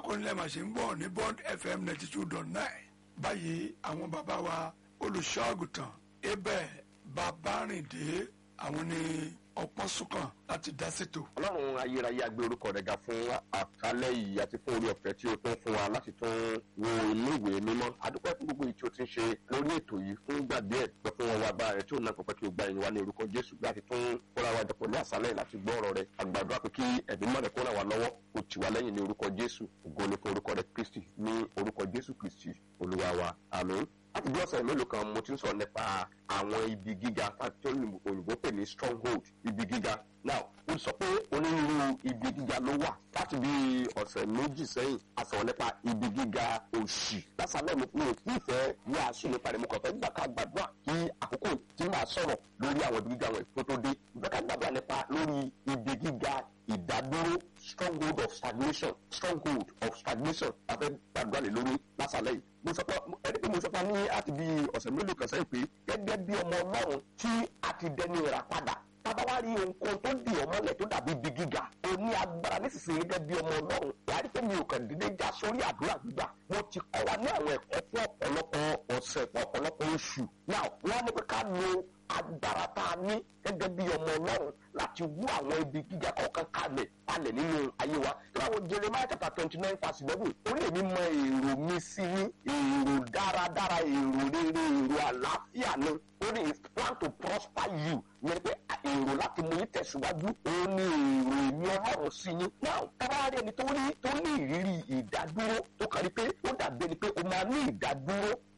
akọ́nilẹ̀ màṣẹ ń gbọ́ ní bond fm ninety two dot nine báyìí àwọn bàbá wa olùṣọ́àgùtàn ebẹ̀ babárìndé àwọn ní ọpọ́n sùkàn láti dá ṣètò. ọlọ́run ayérayé agbé orúkọ rẹ̀ ga fún àkálẹ̀ yìí àti fún orí ọ̀fẹ́ tí o tún fún wa láti tún wo inú ìwé mímọ́ adúpẹ́ fún gbogbo ìtí o ti ń ṣe lórí ètò yìí fún ìgbà díẹ̀ pẹ́ fún wọn wá agbára rẹ̀ tí ò náà pẹ́ kí o gba ìyìn wa ní orúkọ jésù láti tún kóra wa jọpọ̀ ní àṣálẹ̀ láti gbọ́ ọ̀rọ̀ rẹ̀ àgbàdo àpè kí ẹ̀mí mọ́ rẹ̀ kó ràn wá lọ́wọ́ kó tì wá lẹ́yìn ní orúkọ jésù ògo ni fún orúkọ rẹ̀ kristi ní orúkọ jésù kristi olúwa wa àmín láti bí ọ̀sẹ̀ mélòó kan mo ti ń sọ nípa àwọn ibi gíga tí òyìnbó pè ní stronghold ibi gíga now ó sọ pé onírúurú ibi gíga ló wà láti bí ọ̀sẹ̀ méjì sẹ́yìn a sọ̀rọ̀ nípa ibi gíga òṣì lásàlẹ̀ mi mi ò tí ì fẹ́ ní àṣù nípa rẹ̀ mo kàn fẹ́ gbà ká gbàdúrà kí àkókò tí màá sọ̀rọ̀ lórí àwọn ibi gíga wọn tó tó dé ìfẹ́ ká gbàdúrà nípa lórí ibi gíga ìdádúró stronghold of stagnation stronghold of stagnation afẹ́ gbàdúrà lè lórí lásàlẹ̀ yìí mo sọ pé ẹni pé mo sọ pé ní àti bí ọ̀sẹ̀ mélòó kan sẹ́yìn pé gẹ́gẹ́ bí ọmọ ọlọ́run tí a ti dẹni ìrà padà tábà wá rí ohunkóhun tó di ọmọlẹ̀ tó dàbí ibi gíga o ní agbára nísinsìnyí gẹ́gẹ́ bí ọmọ ọlọ́run wàá rí pé mi ò kàn dédé já sórí àdúrà gbígbà mo ti kọ́ wa ní àwọn ẹ̀kọ́ fún ọ̀pọ̀lọpọ̀ ọ̀sẹ̀ fún ọ̀pọ̀lọpọ̀ oṣù náà wọ́n ní pé ká lo agbára tá a ní gẹ́gẹ́ bí ọmọ ọlọ́run láti wú àwọn ibi gíga kọ̀ọ̀kan kalẹ̀ kalẹ̀ nínú ayé wa tí wọ́n wo Jeremiah chapter twenty nine verse eleven orí èmi mọ èrò mi sí ní èrò dáradára èrò rere èrò àlàáfíà ni ó ní plan to prosper you yẹn pé èrò láti mú yín tẹ̀síwájú ó ní èrò èmi ọlọ́run sí yín now tábà rí ẹni tó ní tó ní ìrírí ìdádúró tó kàn rí pé ó dàbí ẹni pé ó máa ní ìdádúró